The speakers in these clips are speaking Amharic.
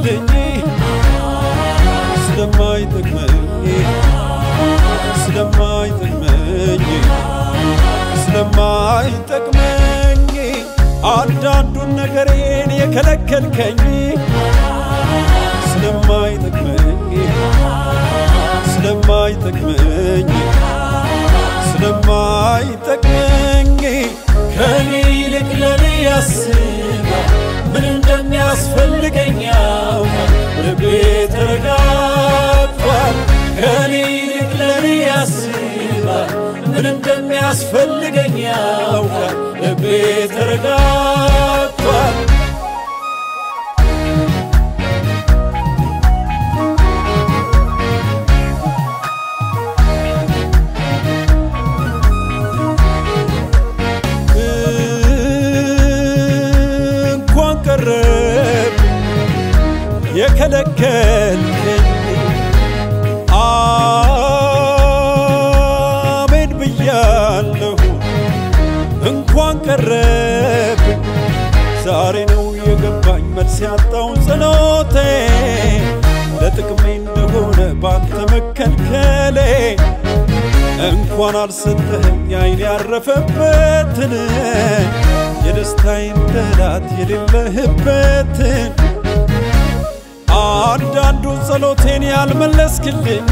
ስለማይመለስክልኝ ስለማይጠቅመኝ ስለማይጠቅመኝ ስለማይጠቅመኝ አንዳንዱን ነገሬን የከለከልከኝ ስለማይጠቅመኝ ስለማይጠቅመኝ ስለማይጠቅመኝ ከኔ ይልቅ ለኔ ያስባል ምን እንደሚያስፈልገኝ ያውቃል ልቤ ተረጋግቷል ከኔ ይልቅ ለኔ ያስባል ምን እንደሚያስፈልገኝ ያውቃል ልቤ ተረጋግቷል እንኳን ቀረብ የከለከልከኝ አሜን ብያለሁ። እንኳን ቀረብ ዛሬ ነው የገባኝ መልስ ያጣውን ጸሎቴ ለጥቅሜ እንደሆነ ባንተ መከልከሌ እንኳን አልሰጠኸኝ አይን ያረፈበትን የደስታዬን ጠላት የሌለህበትን አንዳንዱን ጸሎቴን ያልመለስክልኝ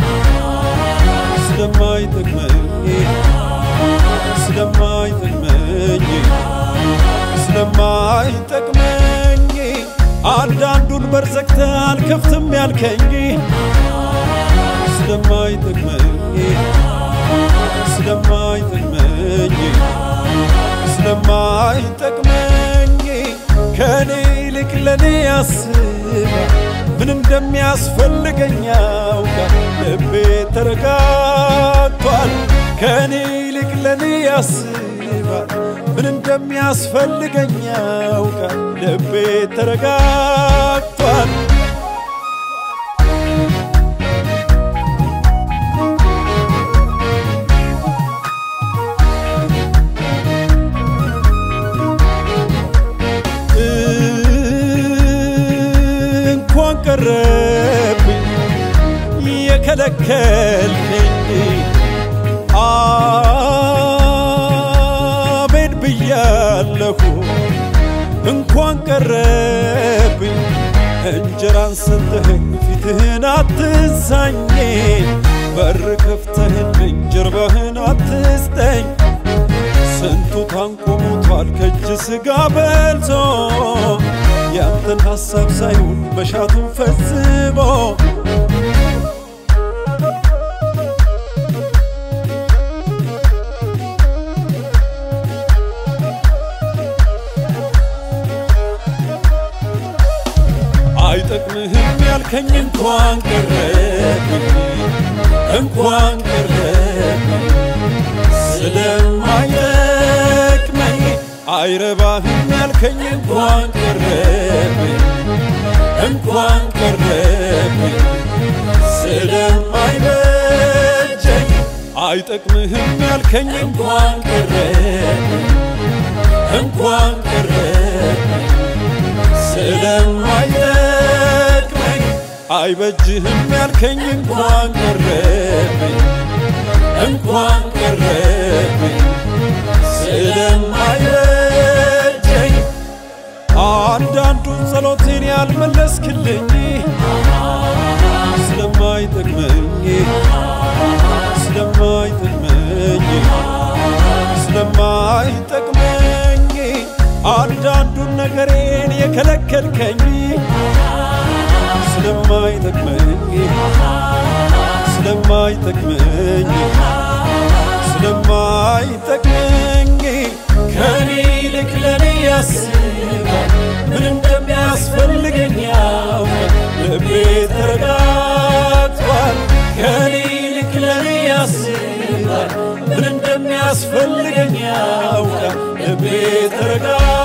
ስለማይጠቅመኝ ስለማይጠቅመኝ ስለማይጠቅመኝ አንዳንዱን በር ዘግተህ አልከፍትም ያልከኝ ስለማይጠቅመኝ ስለማይጠቅመኝ ስለማይጠቅመኝ ከኔ ይልቅ ለኔ ያስባል ምን እንደሚያስፈልገኝ ያውቃል ልቤ ተረጋግቷል ከኔ ይልቅ ለኔ ያስባል ምን እንደሚያስፈልገኝ ያውቃል ልቤ ተረጋግቷል እንኳን ቀረብኝ የከለከልከኝ አሜን ብያለሁ። እንኳን ቀረብኝ እንጀራን ሰጠኸኝ ፊትህን አትንሳኝ በር ከፍተህልኝ ጀርባህን አትስጠኝ ስንቱ ታንቆ ሞቷል ከእጅ ሥጋ በልቶ ያንተን ሐሳብ ሳይሆን መሻቱን ፈጽሞ አይጠቅምህም ያልከኝ እንኳን ቀረብኝ እንኳን ቀረብኝ ስለማይጠቅመኝ አይረባህም ያልከኝ እንኳን ቀረብኝ እንኳን ቀረብኝ ስለማይበጀኝ አይጠቅምህም ያልከኝ እንኳን ቀረብኝ እንኳን ቀረብኝ ስለማይጠቅመኝ አይበጅህም ያልከኝ እንኳን ቀረብኝ እንኳን ቀረብኝ ስለማይበጀኝ አንዳንዱን ጸሎቴን ያልመለስክልኝ ስለማይጠቅመኝ ስለማይጠቅመኝ ስለማይጠቅመኝ አንዳንዱን ነገሬን የከለከልከኝ ስለማይጠቅመኝ ስለማይጠቅመኝ ስለማይጠቅመኝ ከኔ ይልቅ ለኔ ያስባል ምን እንደሚያስፈልገኝ ያውቃል ልቤ ተረጋግቷል ከኔ ይልቅ ለኔ ያስባል ምን እንደሚያስፈልገኝ ያውቃል ልቤ ተረጋግቷል